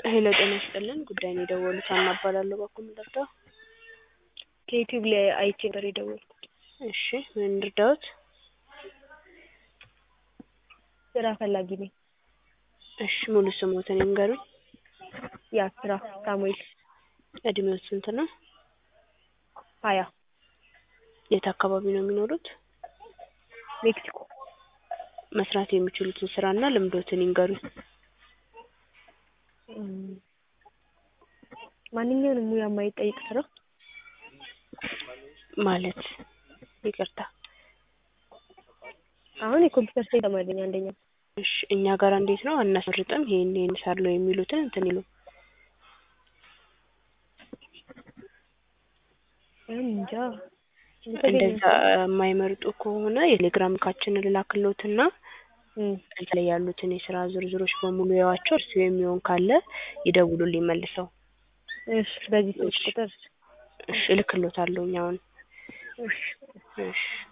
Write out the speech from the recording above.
ሄሎ ጤና ይስጥልን ጉዳይ ነው የደወሉት ሀና እባላለሁ በኩል ልርዳው ከዩቲዩብ ላይ አይቼ ነበር የደወልኩት። እሺ ምን ልርዳዎት ስራ ፈላጊ ነኝ። እሺ ሙሉ ስሞትን ይንገሩኝ ያ ስራ ሳሙኤል እድሜዎት ስንት ነው ሀያ የት አካባቢ ነው የሚኖሩት ሜክሲኮ መስራት የሚችሉትን ስራና ልምዶትን ይንገሩኝ እም፣ ማንኛውንም ሙያ የማይጠይቅ ስራ ማለት ይቅርታ አሁን የኮምፒውተር ሳይንስ ተማሪ ነኝ አንደኛ እሺ እኛ ጋር እንዴት ነው አናስመርጥም ይሄን ይሄን እሰራለሁ የሚሉትን እንትን ይሉ እንጃ እንደዛ የማይመርጡ ከሆነ የቴሌግራም ልካችንን ልላክልዎትና እም፣ እዛ ላይ ያሉትን የስራ ዝርዝሮች በሙሉ ያዋቸው እርሱ የሚሆን ካለ ይደውሉልኝ መልሰው እሺ በዚህ ስልክ ቁጥር እሺ እልክልዎታለሁኝ አሁን እሺ እሺ